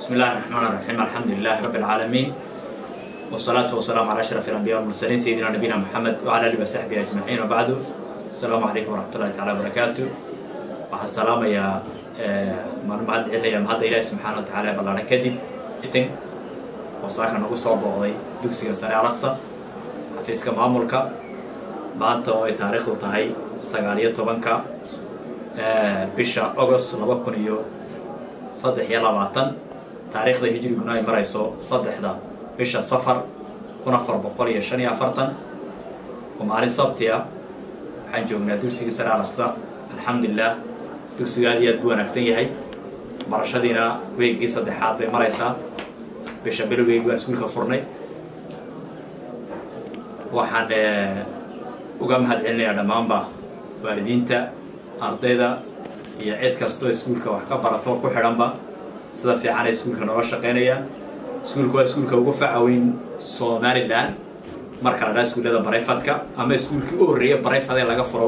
بسم الله الرحمن الرحيم الحمد لله رب العالمين والصلاة والسلام على أشرف الأنبياء والمرسلين سيدنا نبينا محمد وعلى آله وصحبه أجمعين وبعد السلام عليكم ورحمة الله تعالى وبركاته waxaa salaamaya maan mahad celinaya mahadda ilaahi subxaana wa tacaala ballaana kadib itin oo saaka nagu soo booqday dugsiga sare alaqsa xafiiska maamulka maanta oo ay taariikhdu tahay sagaal iyo tobanka bisha agost laba kun iyo saddex iyo labaatan taariikhda hijriguna ay marayso saddexda bisha safar kun afar boqol iyo shan iyo afartan oo maalin sabti ah waxaan joognaa dugsiga sare alaqsa alxamdulilah dugsigu aad iyo aad buu wanaagsan yahay barashadiina weegii saddexaad bay maraysaa bisha bilowgeygii waan iskuulka furnay waxaan uga mahad celinayaa dhammaanba waalidiinta ardayda iyo cid kastoo iskuulka wax ka barato ku xidhanba sida fiican ay iskuulka nooga shaqaynayaan iskuulka waa iskuulka ugu facaweyn somalilan marka la dhaa iskuullada barayfadka ama iskuulkii u horreeya barayfad ee laga furo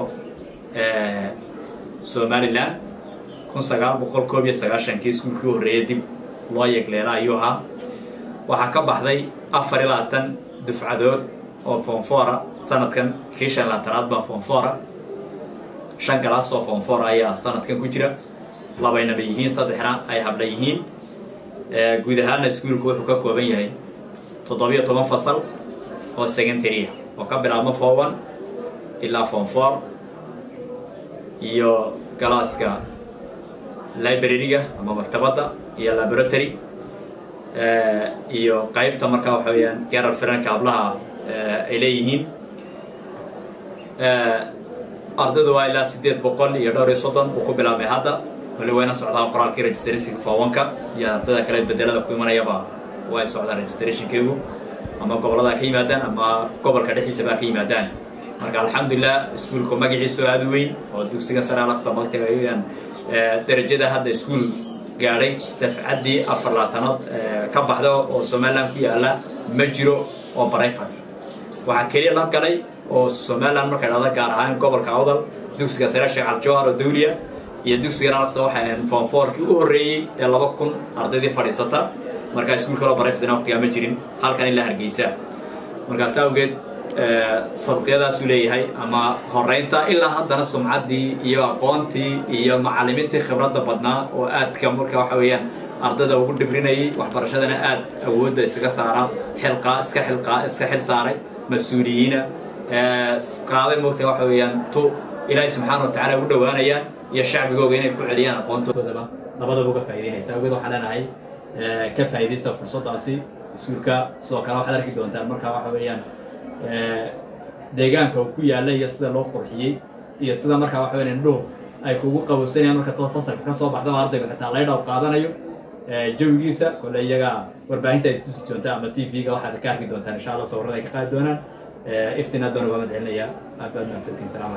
somalilan kun sagaal boqol koob iyo sagaashankii iskuulkii horreeyay dib loo yegleela ayuu ahaa waxaa ka baxday afar iyo labaatan dufcadood oo foonfoora sanadkan kii shan labaatanaad baa foonfoora shan galaas oo foonfoora ayaa sanadkan ku jira labaynaba yihiin saddexna ay habla yihiin guud ahaanna iskuulku wuxuu ka kooban yahay toddobiyo toban fasal oo secondarya oo ka bilaabma fowan ilaa foonfoor iyo galaaska library-ga ama maktabadda iyo laboratory iyo qaybta markaa waxa weeyaan garar firanka hablaha ay leeyihiin ardaydu waa ilaa siddeed boqol iyo dhowr iyo soddon uu ku bilaabmay hadda kole wayna socdaa qoraalkii registrationka foowanka iyo ardayda kale bedelada ku imanayaba way socdaan registrationkeegu ama gobollada ka yimaadaan ama gobolka dhexdiisa baa ka yimaadaan marka alxamdulilah iskuulku magaciisu aada u weyn oo dugsiga sare alaqsa magtagayaan darajada hadda iskuul gaadhay dafcaddii afar labaatanood ka baxda oo somaliland ku yaala ma jiro oo barayfad waxaa keliya la galay oo somaliland markay dhahda gaar ahaan gobolka awdal dugsiga sare sheekh aljawhar oo dawliya iyo dugsigan alaqsa waxay ahayn foonfoorkii u horreeyey ee laba kun ardaydii fadhiisata markaa iskuul kaloo barayfadina waqtigaa ma jirin halkan ilaa hargeysa markaas awgeed sabqiyadaasuu leeyahay ama horeynta ilaa haddana sumcaddii iyo aqoontii iyo macallimiintii khibradda badnaa oo aadka marka waxa weeyaan ardayda ugu dhibrinayay waxbarashadana aad awoodda isaga saara xilqaa iska xilqaa iska xil saaray mas-uuliyiina qaaday moogta waxa weeyaan tu ilaahay subxaana wa tacaala ugu dhowaanayaan iyo shacbigooga inay ku celiyaan aqoontoodaba labadaba uga faa'idaynaysa awgeed waxaan leenahay ka faa'iidaysa fursaddaasi iskuulka sidoo kale waxaad arki doontaan marka waxa weeyaan deegaanka uu ku yaalla iyo sida loo qurxiyey iyo sida markaa waxa weyan indhuhu ay kugu qabowsanayaan marka tood fasalka ka soo baxdaba ardaygu xitaa laydhaw qaadanayo jawigiisa kole iyaga warbaahinta ay tusi doontaan ama t v-ga waxaad ka arki doontaan insha allah sawirada ay ka qaadi doonaan iftiin aad baan uga mad celinayaa aad baad mahadsantiin salaam